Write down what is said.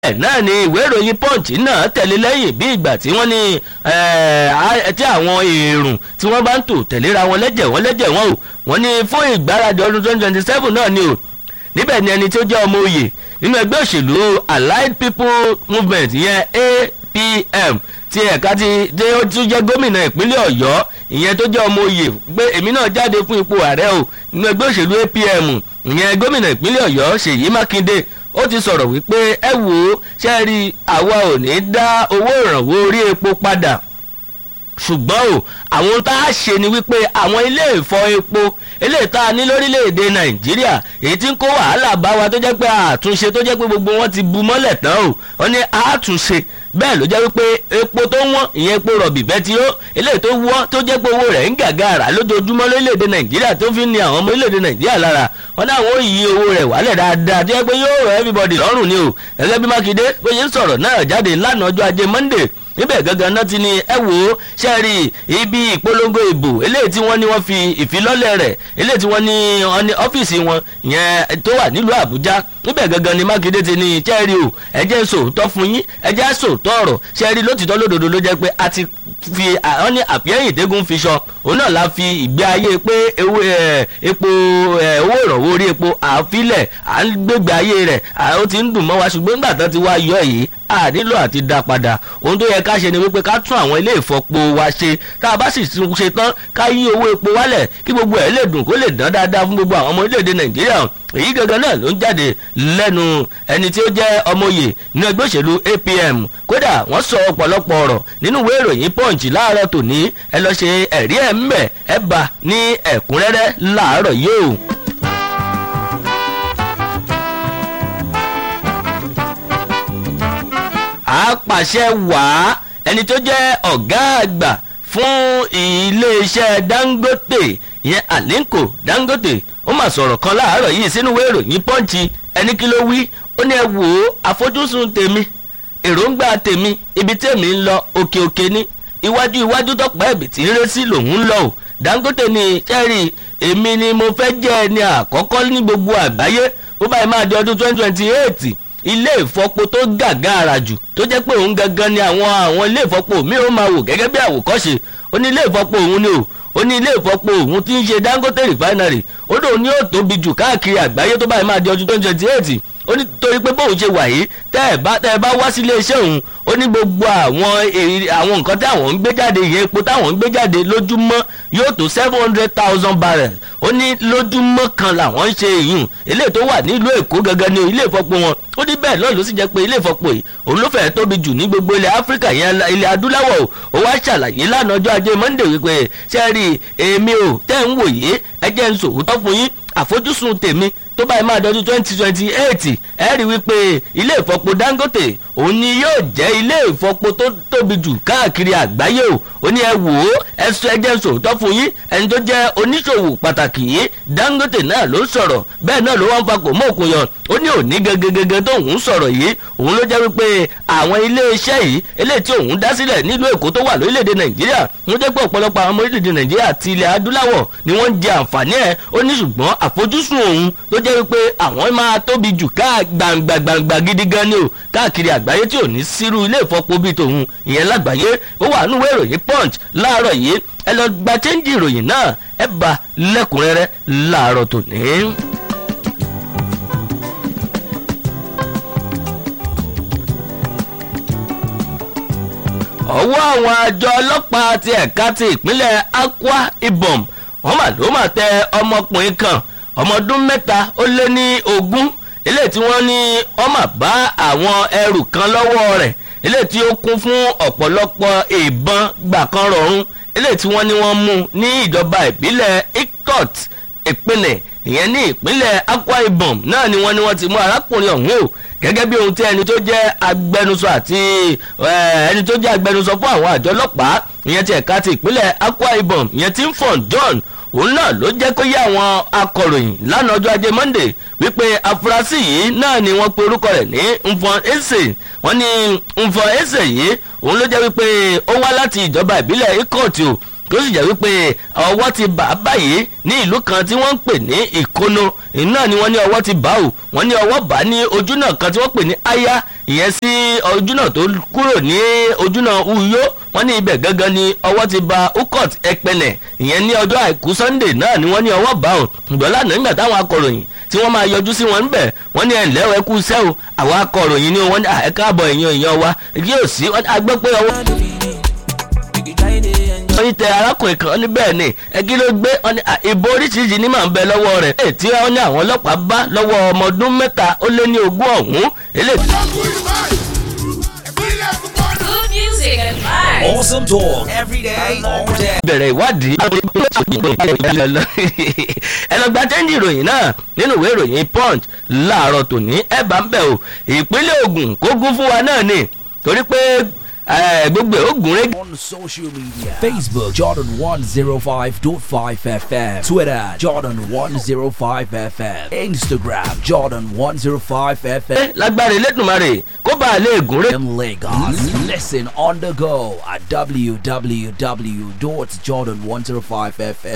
bẹ́ẹ̀ náà ni ìwé ìròyìn punch náà tẹ̀lé lẹ́yìn bí ìgbà tí wọ́n ní tí àwọn èrùn tí wọ́n bá ń tò tẹ̀léra wọn lẹ́jẹ̀ wọn lẹ́jẹ̀ wọn o wọ́n ní fún ìgbáradì ọdún twenty twenty seven náà ni o níbẹ̀ ni ẹni tí ó jẹ́ ọmọ oyè nínú ẹgbẹ́ òṣèlú allied people movement ìyẹn apm ti ẹ̀ka ti dé ó tún jẹ́ gómìnà ìpínlẹ̀ ọ̀yọ́ ìyẹn tó jẹ́ ọmọ oyè pé èmi náà jáde fún ipò ààrẹ o nínú ẹgbẹ́ òṣèlú apm ìyẹn gómìnà ìpínlẹ̀ ọ̀yọ́ ṣèyí mákindé ó ti sọ̀rọ̀ wípé ẹ wò ó ṣe rí àwa ò ní dá owó ìrànwọ́ orí epo padà ṣùgbọ́n o àwọn tá a ṣe ni wípé àwọn ilé ìfọ epo eléyìí tá a ní lórílẹ̀‐èdè nàìjíríà èyí tí ń kó wàhálà bá wa tó jẹ́ pé àtúnṣe tó jẹ́ pé gbogbo wọn ti bu mọ́lẹ̀ tán o wọ́n ní àtúnṣe bẹ́ẹ̀ ló jẹ́ wípé epo tó wọ́n ìyẹn epo rọ̀bì bẹtiró eléyìí tó wọ́n tó jẹ́ pé owó rẹ̀ ń gàgàrà lójoojúmọ́ lórílẹ̀‐èdè nàìjíríà tó fi ń ni àwọn ọmọ orílẹ̀‐èdè nàìjíríà lára wọn ní àwọn òyì owó rẹ̀ wálẹ̀ dáadáa tó jẹ́ pé yóò rọ everybody lọ́rùn ni o gẹ́gẹ́ bí mákindé bó ṣe ń sọ̀rọ̀ náà jáde lánàá ọjọ́ ajé monday níbẹ̀ gangan náà ti ní ẹ wò ó ṣẹ́ẹ̀rì ibi ìpolongo ìbò eléyìí tí wọ́n ní wọ́n fi ìfilọ́lẹ̀ rẹ̀ eléyìí tí wọ́n ní wọ́n ní ọ́fíìsì wọn yẹn tó wà nílùú àbújá níbẹ̀ gangan ni mákindé ti ní ṣẹ́ẹ̀rì o ẹ jẹ́ sòótọ́ fún yín ẹ jẹ́ sòótọ́ ọ̀rọ̀ ṣẹ́ẹ̀rì lótìtọ́ lódodo ló jẹ́ pé a ti fi wọ́n ní àpẹ́yìn tẹ́gùn fi sọ òun náà la fi ìgbé ayé pé epo owó ìrànwọ́ orí epo àfilẹ̀ à ń gbégbé ayé rẹ̀ ó ti ń dùn mọ́ wa ṣùgbọ́n nígbà tán ti wá yọ yìí a nílò àti dá padà ohun tó yẹ ká ṣe ni wípé ká tún àwọn ilé ìfọpo wa ṣe tá a bá sì ṣe tán ká yí owó epo wálẹ̀ kí gbogbo ẹ̀ lè dùn kó lè dán dáadáa fún gbogbo àwọn ọmọ orílẹ̀-èdè nàìjíríà èyí gangan náà ló ń jáde lẹ́nu ẹni tí ó jẹ́ ọmọye nínú ẹgbẹ́ òṣèlú apm kódà wọ́n sọ ọ̀pọ̀lọpọ̀ ọ̀rọ̀ nínú ìwé ìròyìn punch láàárọ̀ tòní ẹ lọ ṣe ẹ̀rí ẹ̀ ń bẹ̀ ẹ bá ní ẹ̀kúnrẹ́rẹ́ láàárọ̀ yóò. apàṣẹ wàá ẹni tó jẹ́ ọ̀gá àgbà fún iléeṣẹ́ dangote ìyẹn alinko dangote ó mà sọ̀rọ̀ kan láàárọ̀ yìí sínú ìwé ìròyìn pọ́ǹchì ẹni kí ló wí ó ní ẹ wò ó àfojúsùn tèmi èròǹgbà tèmi ibi tèmi ń lọ òkè òkè ní iwájú iwájú tọpẹ́ ẹ̀bì tí ń ré sí lòun ń lọ o dangote ní sẹ́ẹ̀rì èmi ni mo fẹ́ jẹ́ ẹni àkọ́kọ́ ní gbogbo àgbáyé ó báyìí máa di ọdún twenty twenty eight ilé ìfọpo tó gàgàrà jù tó jẹ́ pé òun gangan ni àwọn àwọn ilé ìfọpo mi ò máa wò gẹ́gẹ́ bí àwòkọ́ṣe ó ní ilé ìfọpo òun ni o ó ní ilé ìfọpo òun tí ń ṣe dangote refinery ó dòun ní ó tóbi jù káàkiri àgbáyé tó báyìí máa di ọdún twenty twenty eight ó ní torí pé bóun ṣe wà yìí tẹ́ ẹ̀ bá tẹ́ ẹ bá wá sí iléeṣẹ́ òun ó ní gbogbo àwọn àwọn nǹkan tí àwọn ń gbé jáde ìyẹn epo táwọn ń gbé jáde lójúmọ́ yóò tó seven hundred thousand barrels ó ní lójúmọ́ kan làwọn ń ṣe ìyún eléyìí tó wà nílùú èkó gangan ní ilé ìfọpo wọn ó ní bẹ́ẹ̀ náà ló sì jẹ́ pé ilé ìfọpo yìí òun ló fẹ́ẹ́ tóbi jù ní gbogbo ilẹ̀ áfíríkà yẹn ilẹ̀ adúláwọ̀ ó wá ṣàlàyé lánàá ọjọ́ ajé monday wípé sẹ́ẹ̀rì èmi ò tẹ́ ń wòye ẹ jẹ́ ń sòwòtọ́ fún yín àfojúsùn tèmi tó báyìí máa dọdún twenty twenty eight ẹ rí wípé ilé ìfọpo dangote òun ni yóò jẹ́ ilé ìfọpo tó tóbi jù káàkiri àgbáyé o ó ní ẹ wò ó ẹ sọ ẹ jẹ́ sòótọ́ fún yín ẹni tó jẹ́ oníṣòwò pàtàkì yìí dangote náà ló sọ̀rọ̀ bẹ́ẹ̀ náà ló wọ́n fa kò mọ́ òkun yọ ó ní òní gẹ́gẹ́gẹ́gẹ́ tó òun sọ̀rọ̀ yìí òun ló jẹ́ wípé àwọn ilé iṣẹ́ yìí eléyìí tí òun dá sílẹ̀ nílùú èkó tó wà lórílẹ̀‐èdè nàìjíríà wọ́n jẹ́ pé ọ̀pọ̀lọpọ̀ àwọn ọmọ orílẹ̀‐èdè nàìjíríà àti ilẹ̀ adúláwọ̀ ni wọ́n ń jẹ àǹfààní ẹ̀ ó ní ṣùgbọ́n àfojúsùn òun ló jẹ́ wípé àwọn máa tóbi jù ká gbàǹgbàǹgbà gidi gan ni o káàkiri àgbáyé tí ò ní sírú ilé ìfọpo bíi tòun ìyẹn lágbàáyé ó wà nínú ìròyìn punch láàárọ̀ yìí ẹ lọ gba chẹ́ńjì ìròyìn náà ẹ bá lẹ́kùnrẹ́rẹ́ láàárọ̀ tòní. ọwọ́ àwọn àjọ ọlọ́pàá ti ẹ̀ka ti ìpínlẹ̀ akwa ibom wọ́n mà ló mà tẹ ọmọkùnrin kan ọmọ ọdún mẹ́ta ó lé ní ogún eléyìí tí wọ́n ní wọ́n mà bá àwọn ẹrù kan lọ́wọ́ rẹ̀ eléyìí tí ó kún fún ọ̀pọ̀lọpọ̀ ìbọn gbàkan rọ̀rùn eléyìí tí wọ́n ní wọ́n mú ní ìjọba ìbílẹ̀ ikot ìpínlẹ̀ ìyẹn ní ìpínlẹ̀ akwa ibom náà ni wọ́n ní wọ́n ti mú arákùnrin ọ̀hún o gẹ́gẹ́ bí ohun tí ẹni tó jẹ́ agbẹnusọ àti ẹni tó jẹ́ agbẹnusọ fún àwọn àjọ ọlọ́pàá ìyẹn ti ẹ̀ka ti ìpínlẹ̀ akwa ibom ìyẹn ti ń fọ̀n john òun náà ló jẹ́ kó yé àwọn akọ̀ròyìn lánàá ọjọ́ ajé monday wípé afurasí yìí náà ni wọ́n pe orúkọ rẹ̀ ní nfọn eze wọ́n ní nfọn eze yìí òun ló jẹ́ wípé ó wá láti ìjọba ìbílẹ̀ ikọ̀tì o tó sì jẹ́ wípé ọwọ́ ti bà á báyìí ní ìlú kan tí wọ́n ń pè ní ìkóno náà ni wọ́n ní ọwọ́ ti bà ó wọ́n ní ọwọ́ bà á ní ojú náà kan tí wọ́n pè ní aya ìyẹn sí ojúnà tó kúrò ní ojúnà uyo wọ́n ní ibẹ̀ gangan ni ọwọ́ ti ba ukot ẹpẹlẹ̀ ìyẹn ní ọjọ́ àìkú sunday náà ni wọ́n ní ọwọ́ bá ò ṣùgbọ́n lánàá nígbà táwọn akọ̀ròyìn tí wọ́n máa yọjú sí wọn níbẹ̀ wọ́n ní ẹ̀ǹlẹ́ ẹ kú sẹ́ o àwọn akọ̀ròyìn ni wọ́n ní ẹ káàbọ̀ èèyàn èèyàn wa kí yóò sí agbẹ́ pé ọwọ́ wọ́n ní tẹ arákùnrin kan ní bẹ́ẹ̀ ni ẹgí ló gbé ìbò oríṣiríṣi ní màá ń bẹ lọ́wọ́ rẹ̀ èyí tí wọ́n ní àwọn ọlọ́pàá bá lọ́wọ́ ọmọ ọdún mẹ́ta ó lé ní ogún ọ̀hún eléyìí. Good music and vibes. Awesome talk every day, all day. bẹ̀rẹ̀ ìwádìí ẹ lọ gba tẹ́ńdì ìròyìn náà nínú ìwé ìròyìn punch láàárọ̀ tòní ẹ bá ń bẹ̀ o ìpínlẹ̀ Ògùn kó gún fún wa náà ni torí pé eh, gbogbo ẹ̀ ó gùn régé. On social media Facebook Jordan 105.5 FM Twitter Jordan 105 FM Instagram Jordan 105 FM lágbára Elédùmarè kó bá a lè gùn régé. in Lagos. Listen on the go at www.jordan105fm.